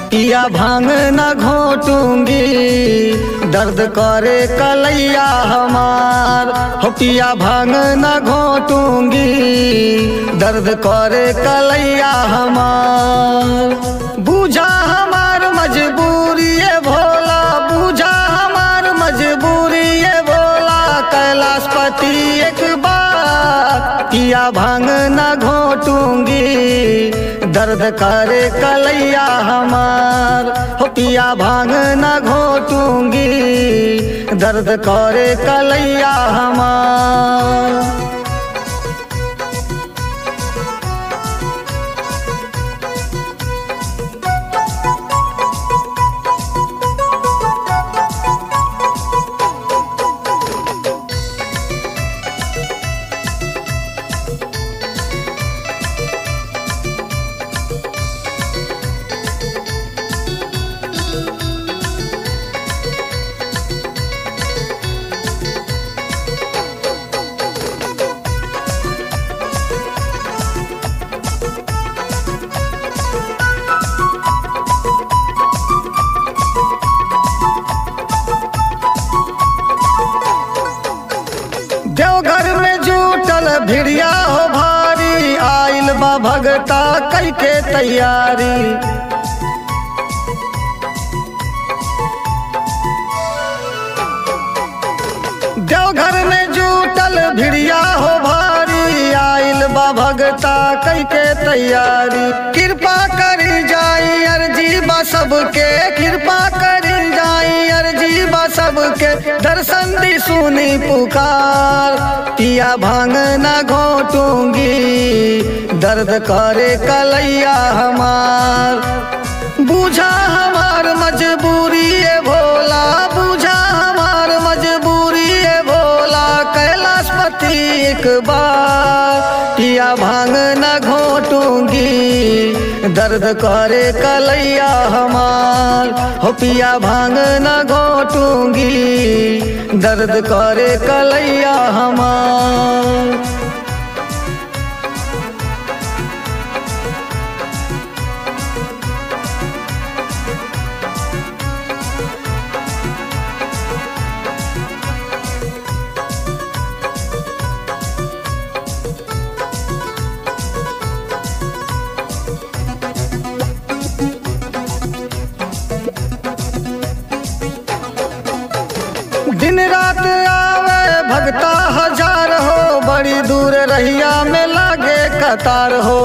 पिया भांग न घोटूंगी दर्द करे कलैया हमार हो पिया भांग न घोटूंगी दर्द करे कलैया हमार बूझा हमार मजबूरी ये भोला बूझा हमार मजबूरी ये भोला कैलाशपति एक बार पिया भांग न घोटूंगी दर्द करे कलैया हमार हो पिया भांग न घोटूंगी दर्द करे कलैया हमार देवघर में जूटल भिड़िया हो भारी आइल बा भगता कई के तैयारी देवघर में जूटल भिड़िया हो भारी आइल बा भगता कई के तैयारी कृपा करी जाई अर्जी बा सबके कृपा करी जाई अर्जी बा सबके दर्शन दी सुनी पुकार पिया भांग न घोटूंगी दर्द करे कलैया हमार बूझा हमार मजबूरी ये भोला बूझा हमार मजबूरी ये भोला कैलाशपति एक बार पिया भांग न घोटूंगी दर्द करे कलैया हमार हो पिया भांग न घोटूंगी दर्द करे कलैया हमार दिन रात आवे भगता हजार हो बड़ी दूर रहिया में लागे कतार हो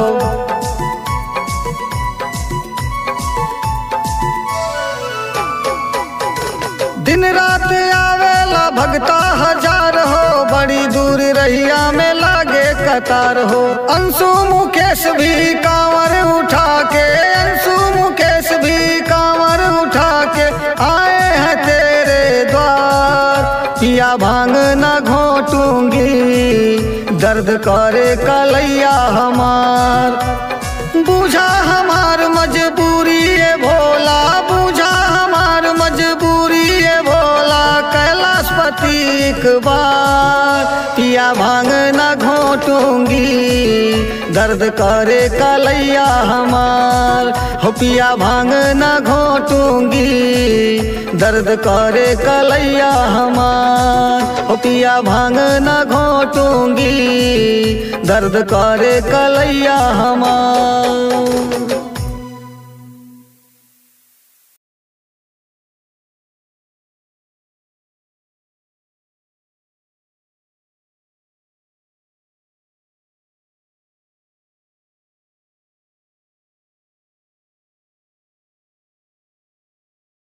दिन रात आवेला भगता हजार हो बड़ी दूर रहिया में लागे कतार हो अंशु मुकेश भी कांवर उठा के अंशु मुकेश भी कांवर उठा के आए हैं तेरे द्वार पिया भांग न घोटूंगी दर्द करे कलैया हमार बूझा हमार मजबूरी ये भोला बूझा हमार मजबूरी ये भोला कैलाशपति एक बार पिया भांग न घोटूंगी दर्द करे कलैया हमार हो पिया भांग न घोटूंगी दर्द करे कलैया हमार हो पिया भांग न घोटूंगी दर्द करे कलैया हमार